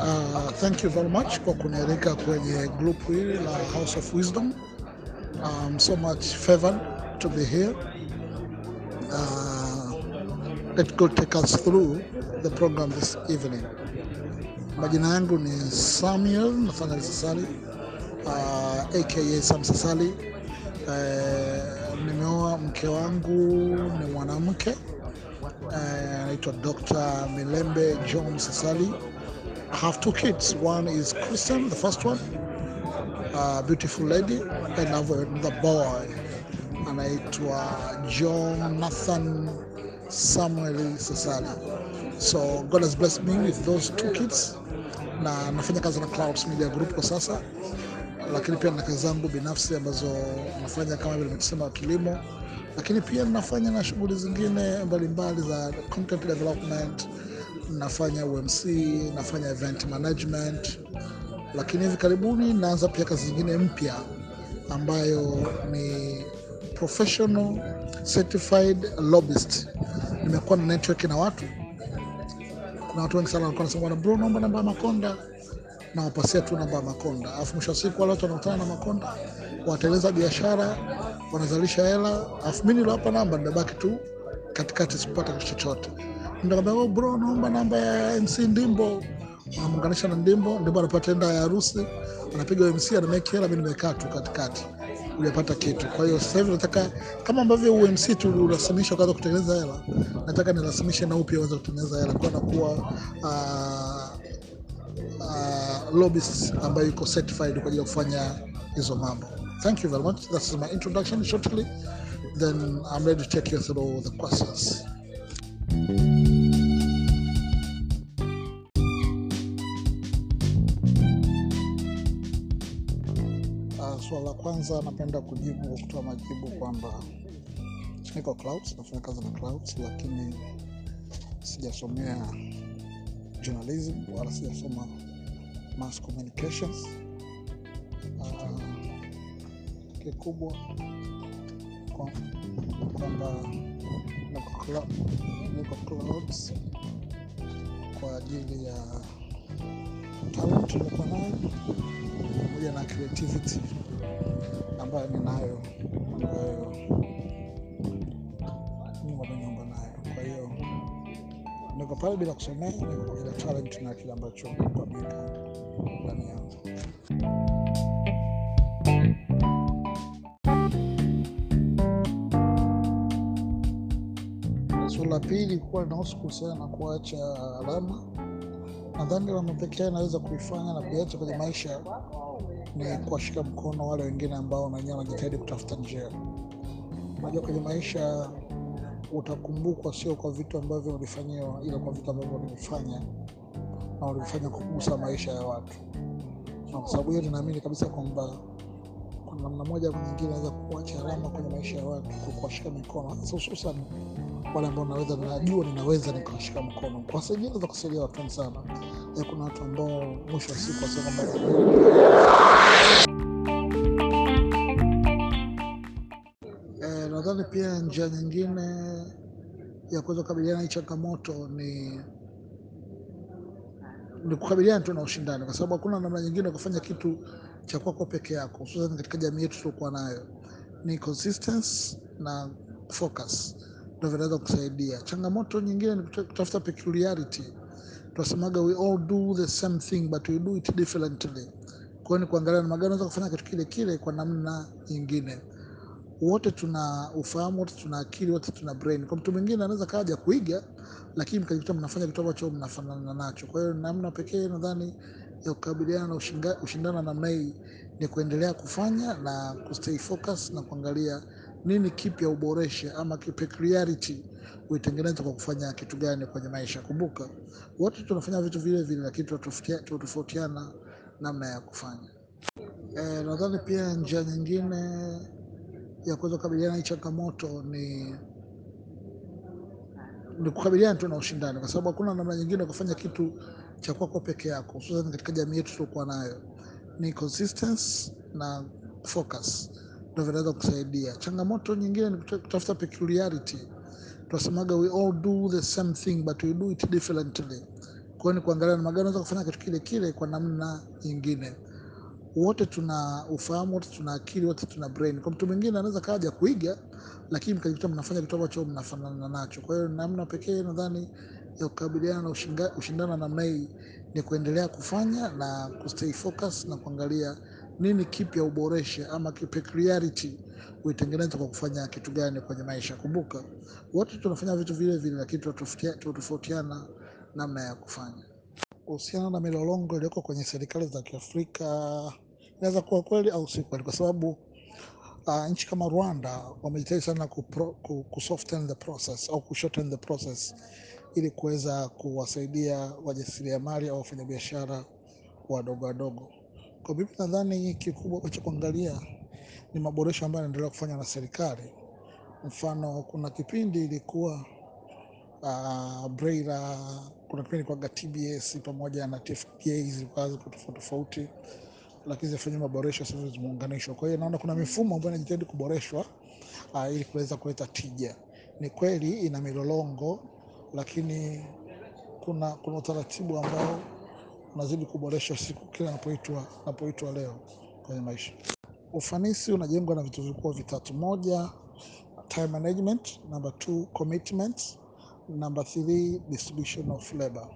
Uh, thank you very much kwa kunialika kwenye group hili la House of Wisdom. I'm so much favored to be here. Uh, let God take us through the program this evening. Majina yangu ni Samuel Nathaniel Sasali uh, aka Sam Sasali. Uh, nimeoa mke wangu ni mwanamke uh, anaitwa Dr. Milembe John Sasali. I have two kids. One is Christian, the first one, a beautiful lady, and I have another boy anaitwa John Nathan Samuel Sasali. So God has blessed me with those two kids, na nafanya kazi na Clouds Media Group kwa sasa, lakini pia na kazi zangu binafsi ambazo nafanya kama vile nimesema kilimo, lakini pia nafanya na shughuli zingine mbalimbali za content development nafanya UMC, nafanya event management, lakini hivi karibuni naanza pia kazi nyingine mpya ambayo ni professional certified lobbyist. Nimekuwa na network na watu, kuna watu wengi sana walikuwa wanasema bwana bro, naomba namba ya Makonda, nawapasia tu namba ya Makonda, alafu mwisho wa siku wale watu wanakutana na Makonda, wataeleza biashara, wanazalisha hela, alafu mimi niliwapa namba, nimebaki tu katikati, sikupata kitu chochote Nikamwambia oh bro, naomba namba ya MC Ndimbo. Namuunganisha na Ndimbo, Ndimbo anapata enda ya harusi, anapiga MC, ana make hela, mimi nimekaa tu katikati, hujapata kitu. Kwa hiyo sasa hivi nataka kama ambavyo UMC tulirasimisha ukaanza kutengeneza hela, nataka nirasimishe na upya uanze kutengeneza hela, kwa nakuwa uh, uh, lobbyist ambayo iko certified kwa ajili ya kufanya hizo mambo. Thank you very much. That's my introduction shortly. Then I'm ready to take you through the questions. Uh, swala la kwanza napenda kujibu kwa kutoa majibu kwamba niko Clouds, nafanya kazi na Clouds, lakini sijasomea journalism wala sijasoma mass communications. Uh, kikubwa kwa- kwamba niko Clou- niko Clouds kwa ajili ya talent nilikuwa nayo pamoja na creativity ambayo ninayo ambayo Mungu ameniumba nayo. Kwa hiyo niko pale bila kusomea, niko kwa ajili ya talent na kile ambacho Mungu ameweka ndani yangu. Swali la pili kuwa linahusu kuhusiana na kuacha alama. Nadhani alama pekee naweza kuifanya na kuiacha kwenye maisha ni kuwashika mkono wale wengine ambao na wenyewe wanajitahidi kutafuta njia. Unajua, kwenye maisha utakumbukwa sio kwa vitu ambavyo ulifanyiwa, ila kwa vitu ambavyo ulivifanya na ulivifanya kugusa maisha ya watu, na kwa sababu hiyo ninaamini kabisa kwamba kwa namna moja au nyingine naweza kuacha alama kwenye maisha ya watu kwa kuwashika mikono, hasa hususan wale ambao naweza najua ninaweza nikawashika mkono. Kwa saidia naweza kusaidia watu wengi sana. Ya kuna watu ambao mwisho wa siku wasema kwamba Eh, nadhani pia njia nyingine ya kuweza kukabiliana na hii changamoto ni ni kukabiliana tu na ushindani, kwa sababu hakuna namna nyingine ya kufanya kitu cha kwako peke yako, hususan katika jamii yetu tuliokuwa nayo. Ni consistency na focus ndio vinaweza kusaidia. Changamoto nyingine ni kuta- kutafuta peculiarity. Tunasemaga we all do the same thing but we do it differently. Kwa hiyo ni kuangalia namna gani unaweza kufanya kitu kile kile kwa namna nyingine wote tuna ufahamu, wote tuna akili, wote tuna brain. Kwa mtu mwingine anaweza kaja kuiga, lakini mkajikuta mnafanya kitu ambacho mnafanana nacho. Kwa hiyo namna pekee nadhani ya kukabiliana na ushinga- ushindani wa namna hii ni kuendelea kufanya na kustay focus na kuangalia nini kipya uboreshe, ama ki- peculiarity uitengeneze kwa kufanya kitu gani kwenye maisha. Kumbuka wote tunafanya vitu vile vile, lakini tunatofautia- tunatofautiana namna ya kufanya. Eh, nadhani pia njia nyingine ya kuweza kukabiliana na hii changamoto ni ni kukabiliana tu na ushindani, kwa sababu hakuna namna nyingine ya kufanya kitu cha kwako peke yako, hususan katika jamii yetu tuliokuwa nayo. Ni consistency na focus ndio vinaweza kusaidia. Changamoto nyingine ni kuta- kutafuta peculiarity. Tunasemaga we all do the same thing but we do it differently. Kwa Kwa hiyo ni kuangalia namna gani unaweza kufanya kitu kile kile kwa namna nyingine. Wote tuna ufahamu, wote tuna akili, wote tuna brain. Kwa mtu mwingine anaweza kaja kuiga, lakini mkajikuta mnafanya kitu ambacho mnafanana nacho. Kwa hiyo namna pekee nadhani ya kukabiliana na ushinga- ushindano namna hii ni kuendelea kufanya na kustay focus na kuangalia nini kipya uboreshe ama ki- peculiarity uitengeneze kwa kufanya kitu gani kwenye maisha. Kumbuka wote tunafanya vitu vile vile, lakini tunatofautia- tunatofautiana namna ya kufanya. Kuhusiana na milolongo iliyoko kwenye serikali za Kiafrika, inaweza kuwa kweli au si kweli, kwa sababu uh, nchi kama Rwanda wamejitahidi sana kupro, ku, ku soften the process au ku shorten the process ili kuweza kuwasaidia wajasiriamali au wafanyabiashara wadogo wadogo. Kwa mimi nadhani kikubwa cha kuangalia ni maboresho ambayo yanaendelea kufanywa na serikali. Mfano, kuna kipindi ilikuwa uh, BRELA, kuna kipindi kwa TBS pamoja na TFDA zilikuwa ziko tofauti tofauti, lakini zifanyia maboresho sasa zimeunganishwa. Kwa hiyo naona kuna mifumo ambayo inajitahidi kuboreshwa uh, ili kuweza kuleta tija. Ni kweli ina milolongo, lakini kuna, kuna utaratibu ambao unazidi kuboreshwa siku kila napoitwa napoitwa leo kwenye maisha. Ufanisi unajengwa na vitu vikubwa vitatu: moja, time management; number two, commitment; number three, distribution of labor.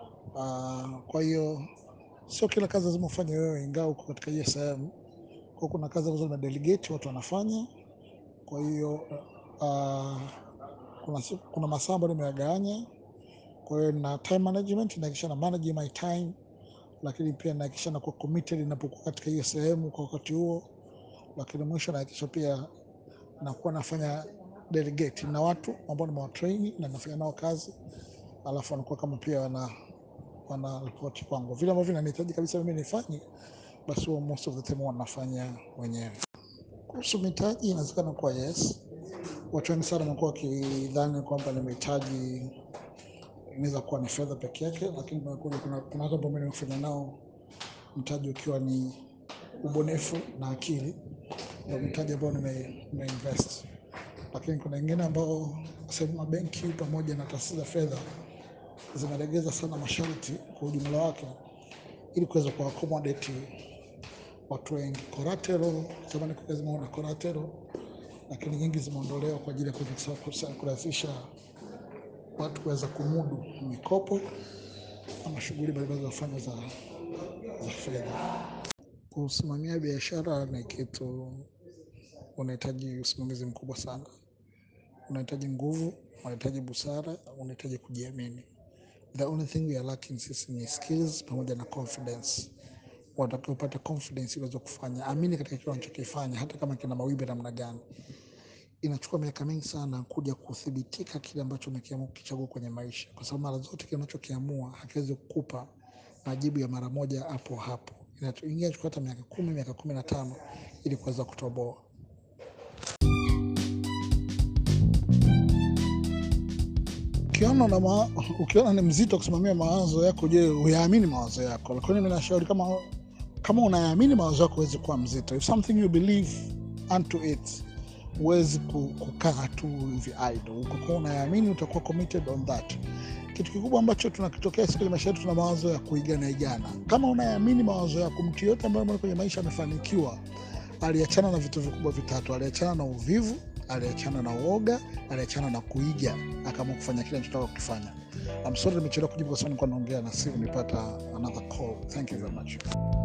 Uh, kwa hiyo sio kila kazi lazima ufanye wewe, ingawa uko katika hiyo sehemu. Kwa kuna kazi ambazo na delegate watu wanafanya. Kwa hiyo uh, kuna, siku- kuna masaa ambayo nimeyagawanya. Kwa hiyo na time management nahakikisha na manage my time, lakini pia nahakikisha nakuwa committed ninapokuwa katika hiyo sehemu kwa wakati huo, lakini mwisho nahakikisha pia nakuwa nafanya delegate na watu ambao nimewatrain na nafanya nao kazi, alafu wanakuwa kama pia wana wana ripoti kwangu vile ambavyo vinanihitaji kabisa mimi nifanye, basi huwa most of the time huwa nafanya mwenyewe. Kuhusu mitaji, inawezekana kuwa yes. Watu wengi sana wamekuwa wakidhani kwamba ni mitaji inaweza kuwa ni fedha peke yake, lakini kumekuja kuna kuna watu ambao mimi nimefanya nao mtaji ukiwa ni ubunifu na akili, ndio mtaji ambao nime, nime invest. Lakini kuna wengine ambao sehemu mabenki pamoja na taasisi za fedha zimelegeza sana masharti kwa ujumla wake ili kuweza ku accommodate watu wengi. Collateral zamani kulikuwa lazima uwe na collateral, lakini nyingi zimeondolewa kwa ajili ya kuweza kurahisisha watu kuweza kumudu mikopo ama shughuli mbalimbali za kufanya za, za fedha. Kusimamia biashara ni kitu unahitaji usimamizi mkubwa sana, unahitaji nguvu, unahitaji busara, unahitaji kujiamini. The only thing we are lacking sisi ni skills pamoja na confidence. Unatakiwa upate confidence ili uweze kufanya, amini katika kile unachokifanya, hata kama kina mawimbi namna gani. Inachukua miaka mingi sana kuja kuthibitika kile ambacho umekiamua kukichagua kwenye maisha, kwa sababu mara zote kile unachokiamua hakiwezi kukupa majibu ya mara moja hapo hapo. Inatu- Ingechukua hata miaka kumi, miaka kumi na tano ili kuweza kutoboa. Ukiona na ma, ukiona ni mzito kusimamia mawazo yako, je, uyaamini mawazo yako? Lakini mimi nashauri kama kama unayaamini mawazo yako, huwezi kuwa mzito. If something you believe unto it, huwezi ku- kukaa tu hivi idle. Ukokuwa unayaamini, utakuwa committed on that. Kitu kikubwa ambacho tunakitokea siku kwenye maisha yetu, tuna mawazo ya kuigana igana. Kama unayaamini mawazo yako, mtu yote ambaye ameona kwenye maisha amefanikiwa aliachana na vitu vikubwa vitatu: aliachana na uvivu, aliachana na uoga, aliachana na kuiga, akaamua kufanya kile anachotaka kukifanya. I'm sorry nimechelewa kujibu kwa sababu nilikuwa naongea na simu, nipata another call. Thank you very much.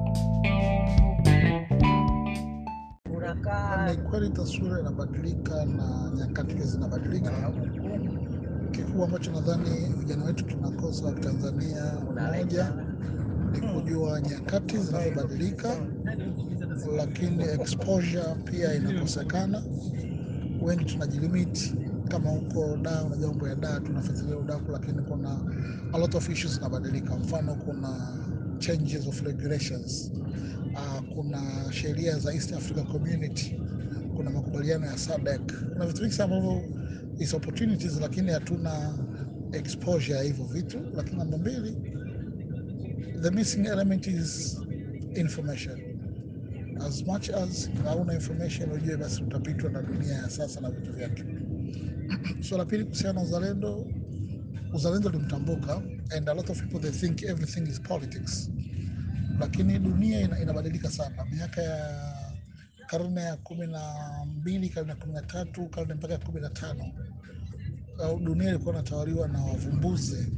unakaa Ni kweli taswira inabadilika na nyakati pia zinabadilika. Kikubwa ambacho nadhani vijana wetu tunakosa wa Tanzania, moja ni kujua nyakati zinavyobadilika, lakini exposure pia inakosekana. Wengi tunajilimit kama huko da, unajua mambo ya da, tunafuatilia udaku, lakini kuna a lot of issues zinabadilika. Mfano, kuna changes of regulations uh, kuna sheria za East Africa Community, kuna makubaliano ya SADC, kuna vitu vingi sana ambavyo is opportunities, lakini hatuna exposure ya hivyo vitu. Lakini namba mbili, the missing element is information. As much as hauna information, ujue basi utapitwa na dunia ya sasa na vitu vyake. Swala la pili kuhusiana na uzalendo, uzalendo ulimtambuka, and a lot of people they think everything is politics, lakini dunia ina, inabadilika sana. Miaka ya karne ya kumi na mbili, karne ya kumi na tatu, karne mpaka ya kumi na tano au dunia ilikuwa inatawaliwa na wavumbuzi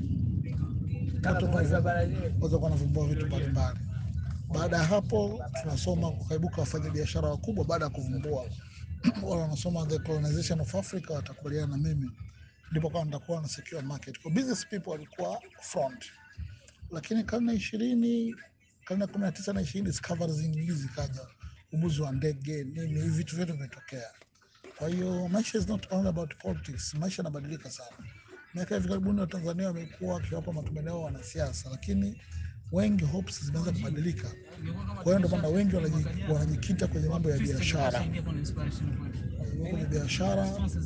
watu walikuwa wanavumbua vitu mbalimbali. Baada ya hapo, tunasoma kukaibuka wafanya biashara wakubwa baada ya kuvumbua wale wanasoma the colonization of Africa watakubaliana na mimi, ndipo kama nitakuwa na secure market kwa business people walikuwa front, lakini karne ya ishirini, karne ya kumi na tisa na ishirini discoveries nyingi zikaja, ubuzi wa ndege nini, hivi vitu vyote vimetokea. Kwa hiyo maisha is not only about politics, maisha yanabadilika sana. Miaka hivi karibuni Watanzania wamekuwa wakiwapa matumaini yao wanasiasa, lakini wengi hopes zimeanza kubadilika. Kwa hiyo ndio maana wengi wanaji- wanajikita kwenye mambo ya biashara, kwenye biashara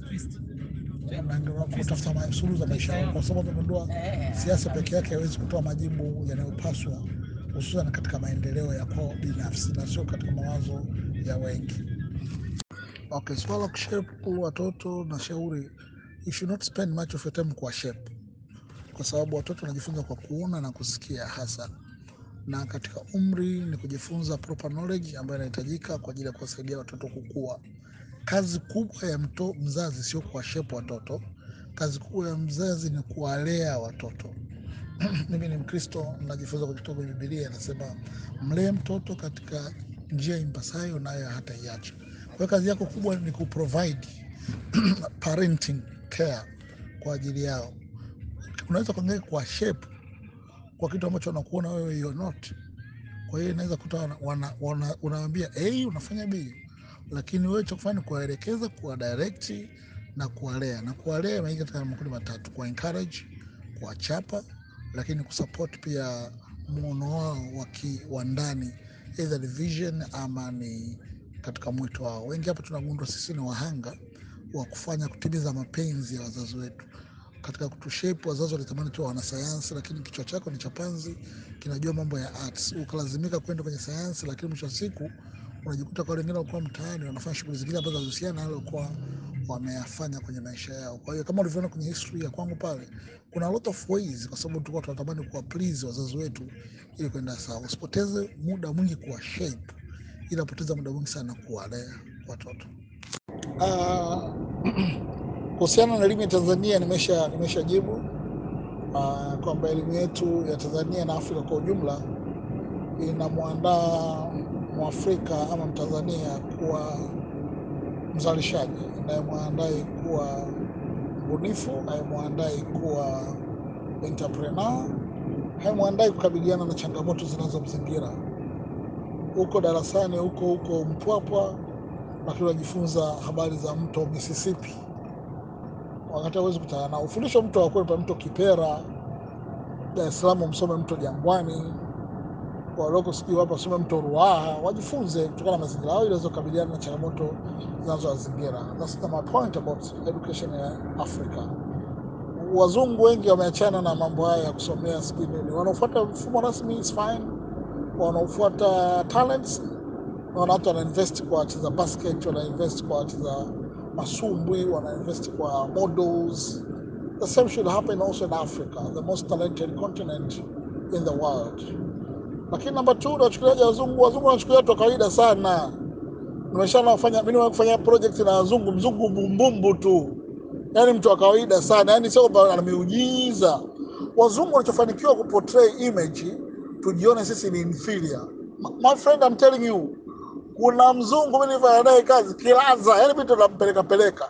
wanaangalia kutafuta ma- suluhu za maisha yao, kwa sababu wamegundua siasa peke yake haiwezi kutoa majibu yanayopaswa, hususan katika maendeleo ya kwao binafsi na sio katika mawazo ya wengi. Okay, swala la kushape watoto na shauri, you should not spend much of your time kwa shape, kwa sababu watoto wanajifunza kwa kuona na kusikia hasa, na katika umri ni kujifunza proper knowledge ambayo inahitajika kwa ajili ya kuwasaidia watoto kukua. Kazi kubwa ya mto, mzazi sio kuwashepu watoto, kazi kubwa ya mzazi ni kuwalea watoto. Mimi ni Mkristo, najifunza kutoka kwenye Biblia, inasema mlee mtoto katika njia impasayo, nayo hataiacha. Kwa hiyo kazi yako kubwa ni kuprovide parenting care kwa ajili yao. Unaweza kuangalia kwa shape kwa kitu ambacho wanakuona wewe you're not. Kwa hiyo inaweza kuta wana, wana, wana, unawambia A unafanya B, lakini wewe cha kufanya ni kuwaelekeza, kuwa direct na kuwalea. Na kuwalea imeingia katika makundi matatu: kuwa encourage, kuwachapa, lakini kusupport pia muono wao wa ki- wa ndani, either ni vision ama ni katika mwito wao. Wengi hapa tunagundua sisi ni wahanga wa kufanya kutimiza mapenzi ya wazazi wetu katika kutushape. Wazazi walitamani tu wanasayansi, lakini kichwa chako ni cha panzi, kinajua mambo ya arts, ukalazimika kwenda kwenye sayansi, lakini mwisho wa siku unajikuta kwa wengine walikuwa mtaani wanafanya shughuli zingine ambazo hazihusiana na yale walikuwa wameyafanya kwenye maisha yao. Kwa hiyo kama ulivyoona kwenye history ya kwangu pale, kuna a lot of ways, kwa sababu tulikuwa tunatamani kuwa please wazazi wetu ili kwenda sawa. Usipoteze muda mwingi kuwa shape, ila poteza muda mwingi sana kuwalea watoto. Ah, Kuhusiana na elimu ya Tanzania nimesha nimeshajibu uh, kwamba elimu yetu ya Tanzania na Afrika kwa ujumla inamwandaa Mwafrika ama Mtanzania kuwa mzalishaji, inayemwandae kuwa mbunifu, haimwandai kuwa entrepreneur, haimwandai kukabiliana na changamoto zinazomzingira. Huko darasani huko huko Mpwapwa, lakini unajifunza habari za mto Mississippi wakati hawezi kutana nao. Ufundisho mto wa kwepa mto Kipera, Dar es Salaam msome mto Jangwani, walioko sijui hapa wasome mto Ruaha, wajifunze kutokana na mazingira yao ili waweze kukabiliana na changamoto zinazowazingira. That's my point about education ya Africa. Wazungu wengi wameachana na mambo haya ya kusomea sijui nini, wanaofuata mfumo rasmi is fine, wanaofuata talents naona watu wanainvest kwa wacheza basket, wanainvest kwa wacheza masumbwi, wanainvest kwa models. The same should happen also in Africa, the most talented continent in the world. Lakini namba two, unachukuliaje wazungu? Wazungu wanachukulia watu wa kawaida sana. Nimeshaona kufanya mimi nimewahi kufanya project na wazungu, mzungu bumbumbu tu, yaani mtu wa kawaida sana, yaani sio kwamba ana miujiza. Wazungu wanachofanikiwa kuportray image, tujione sisi ni inferior. My my friend, I'm telling you, kuna mzungu mimi nilifanya naye kazi kilaza, yani mimi ndo nampeleka peleka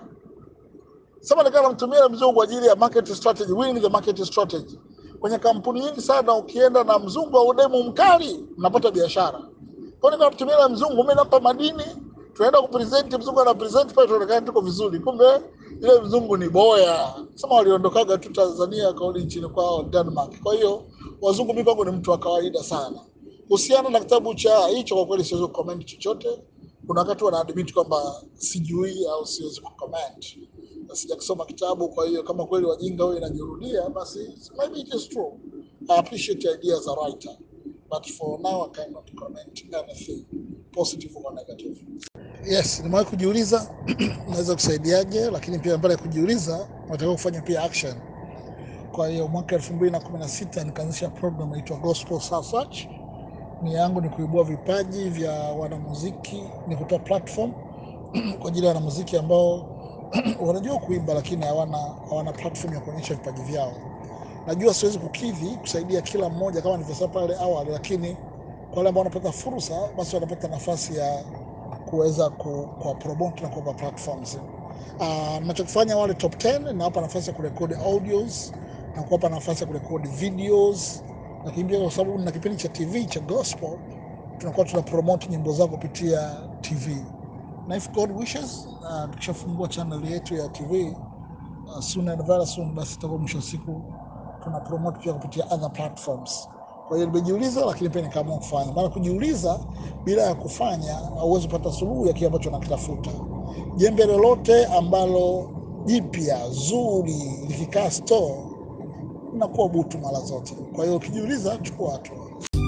sema nikawa namtumia yule mzungu kwa ajili ya market strategy, winning the market strategy. Kwenye kampuni nyingi sana, ukienda na mzungu au demu mkali, mnapata biashara. Kwa hiyo nikamtumia yule mzungu, mimi nampa madini, tunaenda kupresent, mzungu ana present pale, tuonekana tuko vizuri, kumbe yule mzungu ni boya. Sema waliondokaga tu Tanzania, kauli nchini kwao Denmark. Kwa hiyo wazungu, mimi kwangu ni mtu wa kawaida sana. Kuhusiana na kitabu cha hicho, kwa kweli siwezi kucomment chochote. Kuna wakati wanaadmit kwamba sijui au siwezi kucomment na sijakisoma kitabu. Kwa hiyo kama kweli wajinga huyo inajirudia, basi maybe it is true. I appreciate your idea as a writer, but for now I cannot comment anything positive or negative. Yes, nimewahi kujiuliza naweza kusaidiaje, lakini pia mbele ya kujiuliza nataka kufanya pia action. Kwa hiyo mwaka elfu mbili na kumi na sita nikaanzisha program inaitwa Gospel Soul Search. Nia yangu ni kuibua vipaji vya wanamuziki, ni kutoa platform kwa ajili ya wanamuziki ambao wanajua kuimba lakini hawana hawana platform ya kuonyesha vipaji vyao. Najua siwezi kukidhi kusaidia kila mmoja kama nilivyosema pale awali, lakini kwa wale ambao wanapata fursa, basi wanapata nafasi ya kuweza ku, kuwa promote na kuwapa platforms. Uh, nachokifanya wale top 10 nawapa nafasi ya kurekodi audios na kuwapa nafasi ya kurekodi videos, lakini pia kwa sababu na kipindi cha TV cha gospel tunakuwa tuna promote nyimbo zao kupitia TV na if God wishes, uh, tukishafungua channel yetu ya TV uh, soon and very soon, basi itakuwa mwisho wa siku tuna promote pia kupitia other platforms. Kwa hiyo nimejiuliza, lakini pia nikaamua kufanya. Maana kujiuliza bila ya kufanya hauwezi kupata suluhu ya kile ambacho unakitafuta. Jembe lolote ambalo jipya zuri likikaa store linakuwa butu mara zote. Kwa hiyo ukijiuliza, chukua hatua.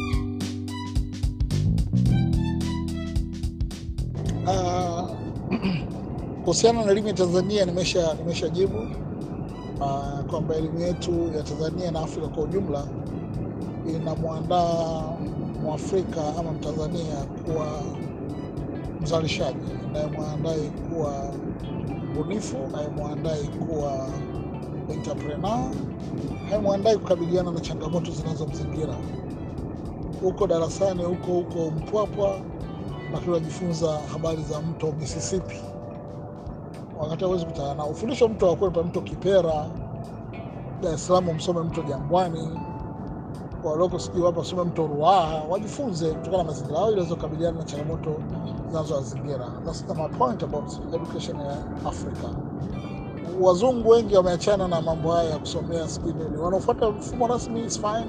Ah, kuhusiana na elimu ya Tanzania nimesha nimeshajibu uh, kwamba elimu yetu ya Tanzania na Afrika kwa ujumla inamwandaa Mwafrika ama Mtanzania kuwa mzalishaji, inayemwandai kuwa mbunifu, inayemwandai kuwa entrepreneur, haimwandai kukabiliana na changamoto zinazomzingira huko darasani, huko huko Mpwapwa, lakini unajifunza habari za mto Mississippi wakati hawezi kutana nao. Ufundisho mto wakwepa mto Kipera, Dar es Salaam msome mto Jangwani, walioko sijui hapa wasome mto Ruaha, wajifunze kutokana na mazingira yao ili waweze kukabiliana na changamoto zinazowazingira. That's my point about education ya Africa. Wazungu wengi wameachana na mambo haya ya kusomea sijui nini, wanaofuata mfumo rasmi is fine,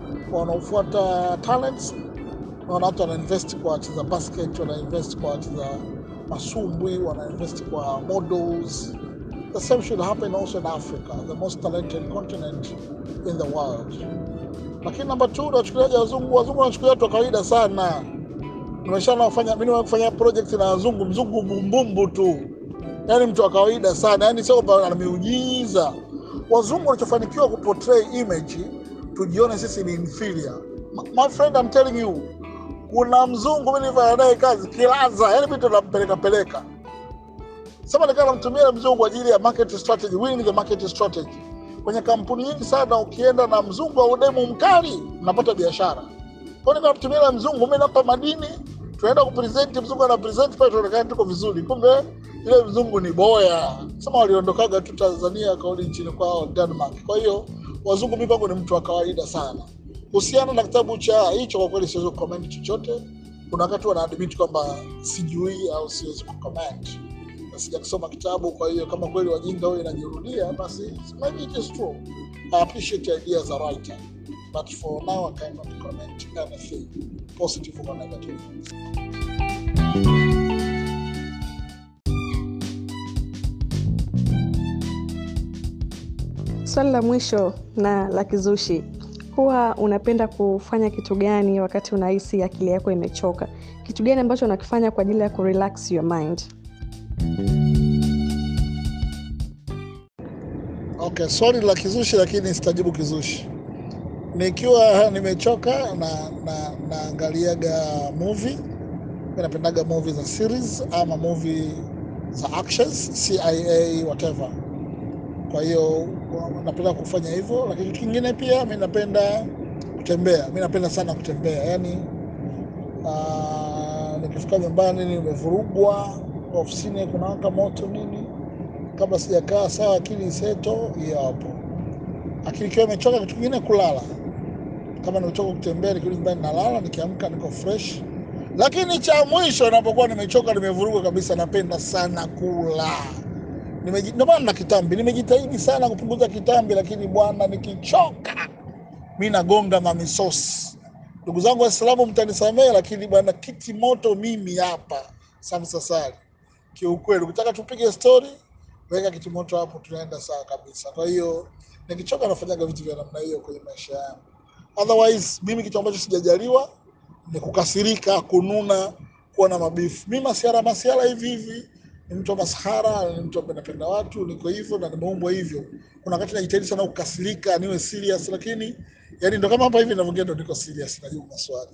wanaofuata talents, naona watu wanainvest kwa wacheza basket, wanainvest kwa wacheza masumbwi, wanainvest kwa models. The same should happen also in Africa, the most talented continent in the world. Lakini namba two, wachukuliaji wazungu, wazungu wanachukulia watu wa kawaida sana. Nimeshaona kufanya mimi kufanya project na wazungu, mzungu bumbumbu tu, yaani mtu wa kawaida sana, yaani sio kwamba ana miujiza. Wazungu wanachofanikiwa kuportray image, tujione sisi ni inferior. My friend, I'm telling you, kuna mzungu mimi nilifanya naye kazi kilaza, yani mimi ndo nampeleka peleka. Sasa nikawa namtumia mzungu kwa ajili ya market strategy, winning the market strategy. Kwenye kampuni nyingi sana ukienda na mzungu au demu mkali unapata biashara. Kwa hiyo nikamtumia na mzungu, mimi nampa madini, tunaenda kupresent, mzungu ana present pale, tuonekana tuko vizuri, kumbe ile mzungu ni boya. Sema waliondokaga tu Tanzania akarudi nchini kwao Denmark. Kwa hiyo wazungu, mimi kwangu ni mtu wa kawaida sana. Kuhusiana na kitabu cha hicho, kwa kweli siwezi kucomment chochote. Kuna wakati wanaadmit kwamba sijui au siwezi kucomment na sijakisoma kitabu. Kwa hiyo kama kweli wajinga huyo inajirudia, basi maybe it is true. I appreciate your idea as a writer, but for now I cannot comment anything positive or negative. Swali la mwisho na la kizushi, huwa unapenda kufanya kitu gani wakati unahisi akili yako imechoka? Kitu gani ambacho unakifanya kwa ajili ya kurelax your mind? Okay, swali la kizushi lakini sitajibu kizushi. Nikiwa nimechoka na na naangaliaga movie. Mimi napendaga movie za series ama movie za actions, CIA whatever. Kwa hiyo napenda kufanya hivyo, lakini kitu kingine pia mi napenda kutembea. Mi napenda sana kutembea, yaani uh, nikifika nyumbani nimevurugwa, ofisini kunawaka moto nini, kabla sijakaa sawa, akili iseto, hiyo hapo. Akili ikiwa imechoka, kitu kingine kulala. Kama nimechoka kutembea, nikirudi nyumbani nalala, nikiamka niko fresh. Lakini cha mwisho, napokuwa nimechoka, nimevurugwa kabisa, napenda sana kula Nimeji- ndio maana na kitambi, nimejitahidi sana kupunguza kitambi, lakini bwana, nikichoka mi nagonga mamisosi. Ndugu zangu Waislamu, mtanisamehe, lakini bwana, kiti moto mimi hapa Samsasari, kiukweli, ukitaka tupige stori, weka kiti moto hapo, tunaenda sawa kabisa. Kwa hiyo nikichoka, nafanyaga vitu vya namna hiyo kwenye maisha yangu. Otherwise mimi kitu ambacho sijajaliwa ni kukasirika, kununa, kuwa na mabifu. Mi masiara masiara hivi hivi ni mtu wa masahara, ni mtu ambaye napenda watu, niko hivyo na nimeumbwa hivyo. Kuna wakati najitahidi sana kukasirika, niwe serious, lakini yani ndo kama hapa hivi ninavyoongea ndo niko serious, najibu maswali.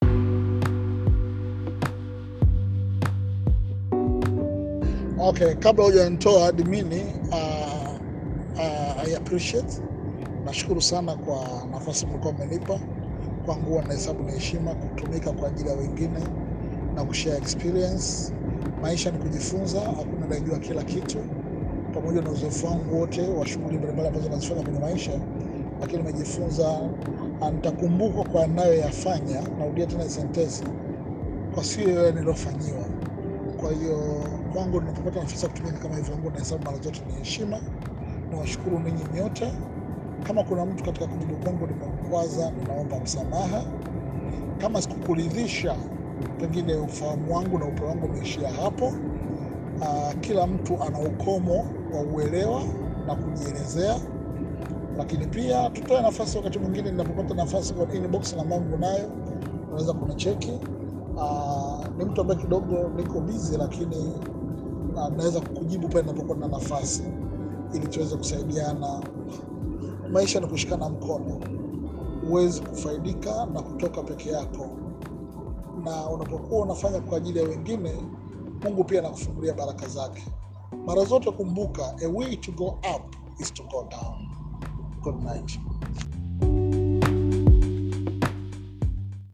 Okay, kabla hujanitoa admini, uh, uh, I appreciate, nashukuru sana kwa nafasi mlikuwa mmenipa. Kwangu huwa nahesabu ni heshima kutumika kwa ajili ya wengine na kushare experience. Maisha ni kujifunza, hakuna anayejua kila kitu. Pamoja na uzoefu wangu wote wa shughuli mbalimbali ambazo nazifanya kwenye maisha, lakini nimejifunza, na nitakumbukwa kwa nayoyafanya. Narudia tena sentensi, kwa sio yale niliofanyiwa. Kwa hiyo kwangu, ninapopata nafasi ya kutumika kama hivyo, wangu nahesabu mara zote ni heshima. Nawashukuru ninyi nyote. Kama kuna mtu katika kujibu kwangu nimemkwaza, ninaomba msamaha. Kama sikukuridhisha, pengine ufahamu wangu na upeo wangu umeishia hapo. Uh, kila mtu ana ukomo wa uelewa na kujielezea, lakini pia tutoe nafasi wakati mwingine, ninapopata nafasi kwa inbox na mambo nayo, unaweza kunicheki. Uh, ni mtu ambaye kidogo niko busy, lakini uh, naweza kukujibu pale ninapokuwa na nafasi, ili tuweze kusaidiana. Maisha ni kushikana mkono, huwezi kufaidika na kutoka peke yako, na unapokuwa unafanya kwa ajili ya wengine, Mungu pia anakufungulia baraka zake. Mara zote kumbuka, a way to go up is to go down. Good night.